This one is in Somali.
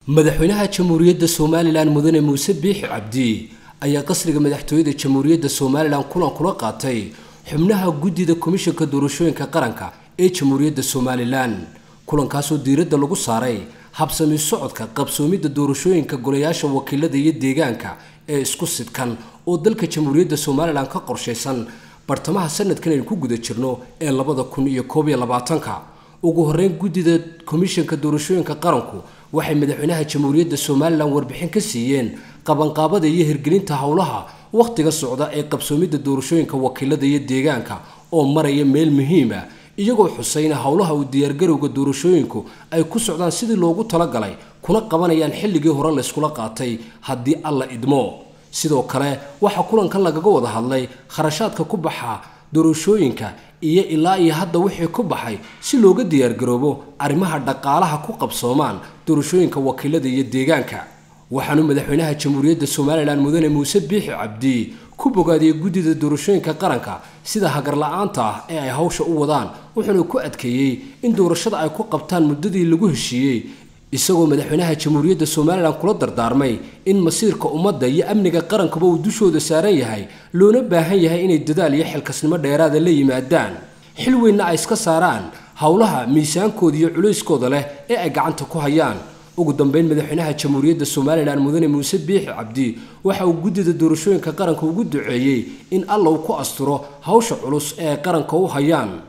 madaxweynaha jamhuuriyadda somalilan mudane muuse biixi cabdi ayaa qasriga madaxtooyada jamhuuriyadda somalilan kulan kula qaatay xubnaha guddida komishanka doorashooyinka qaranka ee jamhuuriyadda somalilan kulankaasoo diiradda lagu saaray habsami socodka qabsoomidda doorashooyinka golayaasha wakiilada iyo deegaanka ee isku sidkan oo dalka jamhuuriyadda somalilan ka qorshaysan bartamaha sanadkan aynu ku guda jirno ee labada kun iyo koob iyo labaatanka ugu horeyn guddida komishanka doorashooyinka qaranku waxay madaxweynaha jamhuuriyadda somalilan warbixin ka siiyeen qabanqaabada iyo hirgelinta howlaha wakhtiga socda ee qabsoomidda doorashooyinka wakiilada iyo deegaanka oo maraya meel muhiima iyagoo xusayna howlaha uu diyaargarowga doorashooyinku ay ku socdaan sidii loogu talagalay kuna qabanayaan xilligii hore layskula qaatay haddii alla idmo sidoo kale waxaa kulankan lagaga wada hadlay kharashaadka ku baxa doorashooyinka iyo ilaa iyo hadda wixii ku baxay si looga diyaargaroobo arrimaha dhaqaalaha ku qabsoomaan doorashooyinka wakiilada iyo deegaanka waxaanu madaxweynaha jamhuuriyadda somalilan mudane muuse biixi cabdi ku bogaadiyey guddida doorashooyinka qaranka sida hagarla-aanta ah ee ay hawsha u wadaan wuxuuna ku adkeeyey in doorashada ay ku qabtaan muddadii lagu heshiiyey isagoo madaxweynaha jamhuuriyadda somalilan kula dardaarmay in masiirka ummadda iyo amniga qarankuba uu dushooda saaran yahay loona baahan yahay inay dadaal iyo xilkasnimo dheeraada la yimaadaan xil weynna ay iska saaraan howlaha miisaankooda iyo culayskooda leh ee ay gacanta ku hayaan ugu dambeyn madaxweynaha jamhuuriyadda somalilan mudane muuse biixi cabdi waxa uu guddida doorashooyinka qaranka ugu duceeyey in alla uu ku asturo hawsha culus ee ay qaranka u hayaan